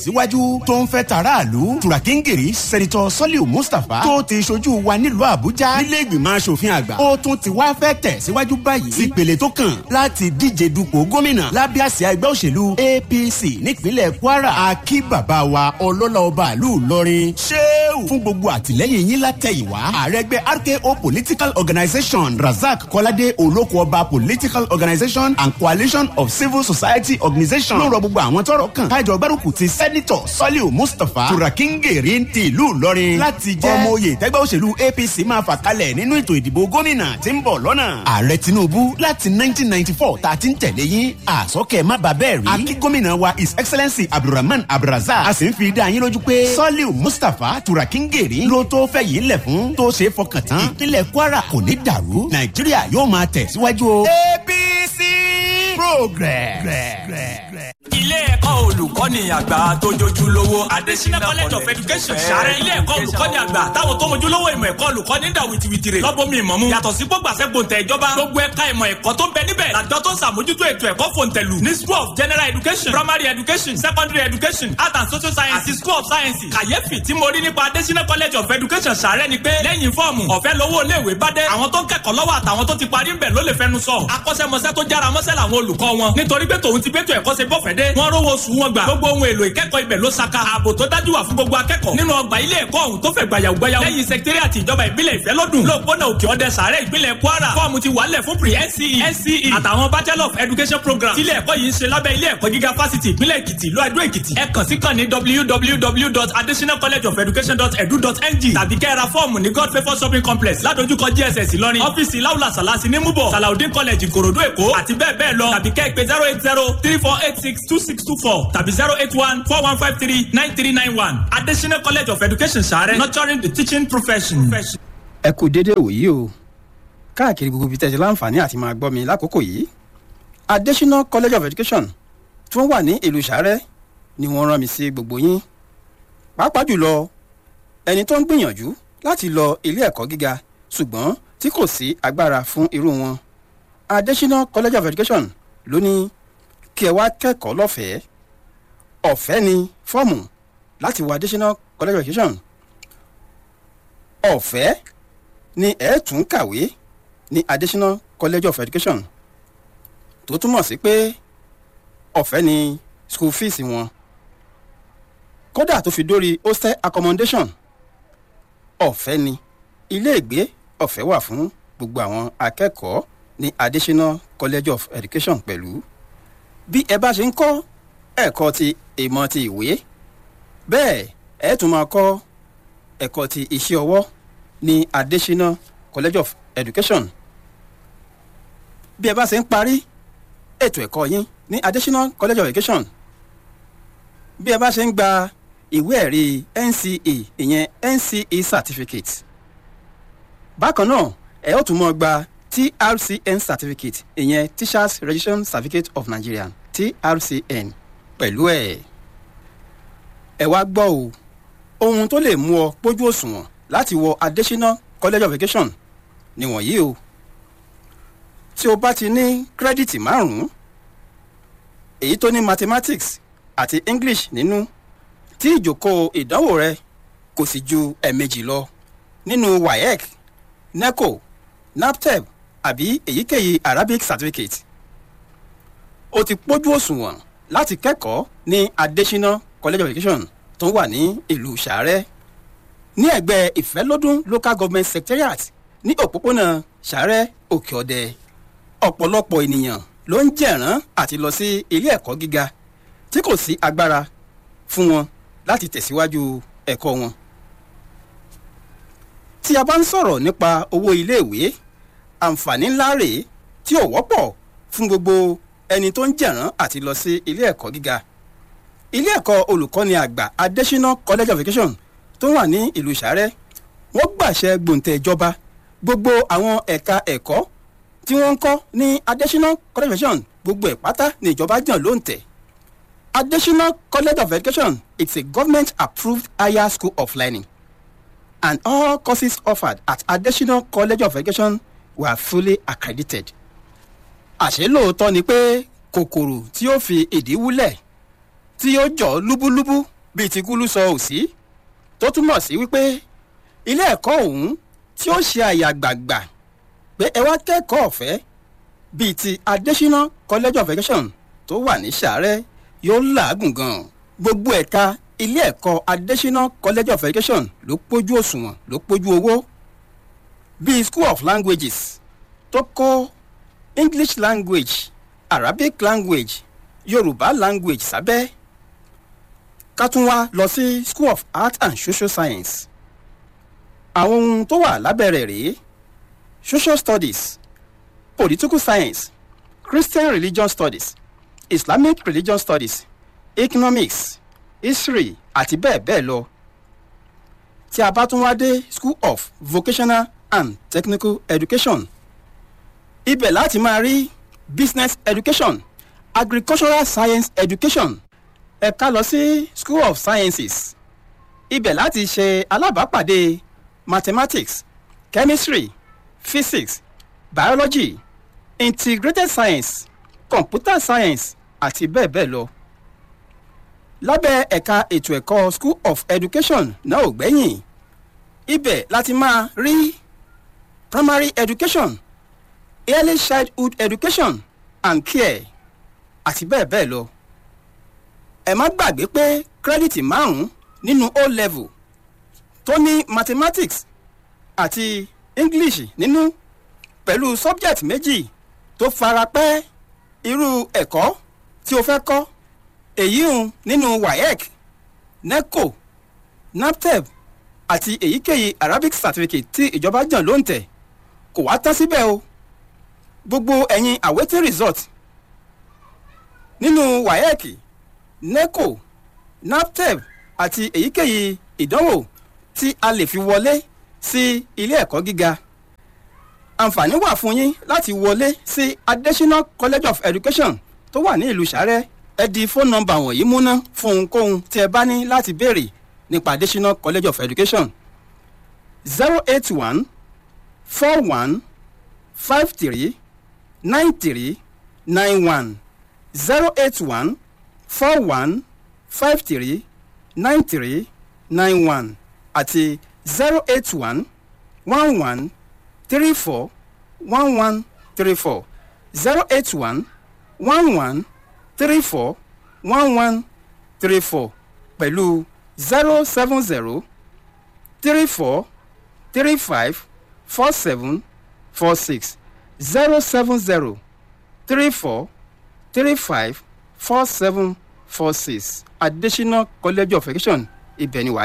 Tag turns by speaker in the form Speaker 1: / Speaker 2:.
Speaker 1: síwájú tó ń fẹ́ tàráàlú turakingiri sẹ́nitọ́ sọ́líù mustapha tó ti ṣojú wa nílùú àbújá nílé ìgbìmọ̀ asòfin àgbà ó tún ti wá fẹ́ tẹ̀ síwájú báyìí sí ìpele tó kàn láti díje dupò gómìnà lábẹ́ àsíá ẹgbẹ́ òṣèlú apc nípínlẹ̀ kwara akí bàbá wa ọlọ́lá ọba àlù ìlọrin ṣéwù fún gbogbo àtìlẹ́yìn yín látẹ̀yìnwá ààrẹ ẹgbẹ́ rko political organisation razak kọ́ládé olóko ọba political organisation and coalition of civil society organisation ló rọ gbogbo àwọn tọrọ kàn kájọ gbárùkù ti sẹ́nitọ̀ sọ́líù mustapha turakingeri ti ìlú ìlọrin láti jẹ́ ọmọ oyè tẹ́gbẹ́ òṣèlú apc máa fà kalẹ̀ nínú ètò ìdìbò gómìnà tí ń bọ̀ lọ́nà. ààrẹ tinubu láti 1994 tá a ti ń tẹ̀lé yín àsọkẹ́ má bà bẹ́ẹ̀ rí. akí gómìnà wa his excellency abdulrahman abdulrazak a sì ń fi dá yín lójú pé sọ́líù mustapha turakingeri ló tó fẹ́ yìí lẹ̀ fún tó ṣe é fọkàn tán. ìpínlẹ̀ kwara kò ní dàrú nàìjíríà yóò máa tẹ̀ síwájú o. apc progress.
Speaker 2: ilé ẹ̀kọ́ olùkọ́ni àgbà tó jojúlówó adesina college of education sàrẹ́ ilé ẹ̀kọ́ olùkọ́ni àgbà táwọn tó mojúlówó ìmọ̀ ẹ̀kọ́ olùkọ́ni dà wìtìwìtìrì lọ́bọ̀mí ìmọ̀mú yàtọ̀ sí gbọ́gbàsẹ́ gbòǹtẹ̀ ìjọba gbogbo ẹ̀ka ìmọ̀ ẹ̀kọ́ tó ń bẹ níbẹ̀ làjọ tó ń sàmójútó ètò ẹ̀kọ́ fòǹtẹ̀lù ní school of general education primary education secondary education art and social science àti school of science kàyéfì tí mo rí nípa adesina college of education sàrẹ́ ni pé lẹ́yìn fọ́ọ̀mù ọ̀fẹ́ lówó iléèwé bá dé àwọn tó ń kẹ́kọ̀ọ́ lọ́wọ́ àtàwọn tó ti parí ń bẹ̀ ló lè fẹnu sọ akọ́ṣẹ́mọṣẹ́ tó jára mọ́ṣẹ́ làwọn olùkọ́ wọn nítorí pé tòun ti bẹ́tò ẹ̀kọ́ ṣe bọ́fẹ̀ dé wọ́n rówó sùn wọn gbà gbogbo ohun èlò ìkẹ́kọ̀ọ́ ibẹ̀ ló saka ààbò tó dájú wà fún gbogbo akẹ́kọ̀ọ́ nínú ọgbà ilé ẹ̀kọ́ ọ̀hún tó fẹ̀ gbàyàwó gbàyàwó lẹ́yìn sẹkítẹ́rìàtì ìjọba ìbílẹ̀ ìfẹ́ lọ́dún lóòpónà òkè ọdẹ sàárẹ̀ ìpínlẹ̀ kwara fọ́ọ̀mù ti wàlẹ̀ fún pre nce nce àtàwọn bachelor of education program tílé ẹ̀kọ́ yìí ń ṣe lábẹ́ ilé ẹ̀kọ́ gíga fásitì ìpínlẹ̀ èkìtì ìlú àdó èkìtì ẹ kàn sí kàn ní www.additionalcollegeofeducation.edu.ng tàbí kẹ́ra fọ́ọ̀mù ní god favour shopping complex ládojúkọ gss ìlọrin ọ́fíìsì láwùlà sàlásì ní múbọ̀ salaudin college ìkòròdú èkó àti bẹ́ẹ̀ bẹ́ẹ̀ lọ tàbí kẹ́ pé zero eight zero three four eight six two six two four tàbí zero eight one four one five three nine three nine one additional college of education sàrẹ́ nurturing the teaching profession.
Speaker 3: ẹ kú déédéé wòyí o káàkiri gbogbo ibi tẹ̀sí láǹfààní àti máa gbọ́ mi lákòókò yìí additional college of education tí wọ́n wà ní ìlú sàrẹ́ ni wọ́n rán mi sí gbogbo yín pàápàá jùlọ ẹni tó ń gbìyànjú láti lọ ilé ẹ̀kọ́ gíga ṣùgbọ́n tí kò sí agbára fún irú wọn additional college of education ló ní kí ẹ wá kẹ́kọ̀ọ́ lọ́fẹ̀ẹ́ ọ̀fẹ́ ni fọ́ọ̀mù láti wọ additional college of education ọ̀fẹ́ ni ẹ̀ tún kàwé ní additional college of education tó túmọ̀ sí pé ọ̀fẹ́ ni school fees wọn kódà tó fi dórí hostel accommodation ọ̀fẹ́ ni iléègbé ọ̀fẹ́ wà fún gbogbo àwọn akẹ́kọ̀ọ́ ní additional college of education pẹ̀lú bí ẹ bá ṣe ń kọ́ ẹ̀kọ́ ti ìmọ̀ ti ìwé bẹ́ẹ̀ ẹ tún máa kọ́ ẹ̀kọ́ ti iṣẹ́ ọwọ́ ní additional college of education bí ẹ bá ṣe ń parí ètò ẹ̀kọ́ yín ní additional college of education bí ẹ bá ṣe ń gba ìwé ẹ̀rí nce ìyẹn nce certificate bákan náà ẹ ó tún mọ́ gba trcn certificate ìyẹn teachers registration certificate of nigeria trcn pẹ̀lú ẹ̀ ẹ wá gbọ́ o ohun tó lè mú ọ pójú òṣùwọ̀n láti wọ additional college of education nìwọ̀nyí o tí o bá ti ní kírẹ́dìtì márùn-ún èyí tó ní mathematics àti english nínú tí ìjókòó ìdánwò rẹ kò sì ju ẹ̀ẹ̀mejì lọ nínú waec neco naptep àbí èyíkéyìí arabic certificate o ti pójú òṣùwọ̀n láti kẹ́kọ̀ọ́ ní additional college of education tó wà ní ìlú sàárẹ̀ ní ẹ̀gbẹ́ ìfẹ́lódún local government secretariat ní òpópónà sàárẹ̀ òkè ọ̀dẹ ọ̀pọ̀lọpọ̀ ènìyàn ló ń jẹ̀rán àti lọ sí ilé ẹ̀kọ́ gíga tí kò sí agbára fún wọn láti tẹ̀síwájú ẹ̀kọ́ wọn. tí a bá ń sọ̀rọ̀ nípa owó iléèwé àǹfààní ńlá rèé tí ò wọ́pọ̀ fún gbogbo ẹni tó ń jẹ̀rán àti lọ sí ilé ẹ̀kọ́ gíga. ilé ẹ̀kọ́ olùkọ́ni àgbà additional college of education tó wà ní ìlú sàárẹ̀ wọ́n gbàṣẹ gbòǹtẹ̀ ìjọba gbogbo àwọn ẹ̀ka ẹ̀kọ́ tí wọ́n ń kọ́ ní additional college of education gbogbo ẹ̀ pátá ní ìjọba jàn ló ń tẹ̀. additional college of education it's a government approved higher school of learning and all courses offered at additional college of education were fully accredited. àṣé lóòótọ́ ni pé kòkòrò tí ó fi ìdí wúlẹ̀ tí ó jọ lúbúlúbú bíi ti kúlú sọ òsì tó túmọ̀ sí wípé ilé ẹ̀kọ́ ọ̀hún tí ó ṣe àyàgbàgbà pé ẹ wá kẹ́kọ̀ọ́ ọ̀fẹ́ bíi ti adésínà college of education tó wà ní sàárẹ̀ yóò làágùn gan gbogbo ẹ̀ka ilé ẹ̀kọ́ adésínà college of education ló pójú òṣùwọ̀n ló pójú owó bíi school of languages tó kó english language arabic language yorùbá language sábẹ́ ká tún wá lọ sí school of art and social science àwọn ohun tó wà lábẹ́rẹ̀ rèé social studies political science christian religion studies islamic religion studies economics history àti bẹ́ẹ̀ bẹ́ẹ̀ lọ tí a bá tún wá dé school of vocational and technical education ibẹ̀ láti máa rí business education agricultural science education ẹ̀ka lọ sí school of sciences ibẹ̀ láti ṣe alábàápàdé mathematics chemistry physics biology integrated science computer science àti bẹ́ẹ̀ bẹ́ẹ̀ lọ. lábẹ́ ẹ̀ka ètò ẹ̀kọ́ school of education náà ò gbẹ́yìn ibẹ̀ láti máa rí primary education early childhood education and care àti bẹ́ẹ̀ bẹ́ẹ̀ lọ. ẹ má gbàgbé pé kírẹ́dìtì márùn-ún nínú o level tó ní mathematics àti english nínú pẹ̀lú subject méjì tó fara pẹ́ irú ẹ̀kọ́ tí o fẹ́ kọ́ èyí ń nínú waec neco naptep àti èyíkéyìí arabic certificate tí ìjọba jàn ló ń tẹ̀ kò wá tán síbẹ̀ o gbogbo ẹ̀yin awaiting result nínú waec neco naptep àti èyíkéyìí ìdánwò tí a lè fi wọlé sí ilé ẹ̀kọ́ gíga àǹfààní wà fún yín láti wọlé sí adésínà college of education tó wà ní ìlú sàrẹ́ ẹ di fóònù nọmba wọ̀nyí múná fún ohunkóhun tí ẹ bá ní láti béèrè nípa adésínà college of education zero eight one four one five three nine three nine one zero eight one four one five three nine three nine one àti zero eight one one one three four one one three four zero eight one one one three four one one three four pẹ̀lú zero seven zero three four three five four seven four six zero seven zero three four three five four seven four six adesina college of education ibẹ̀ ni wàá.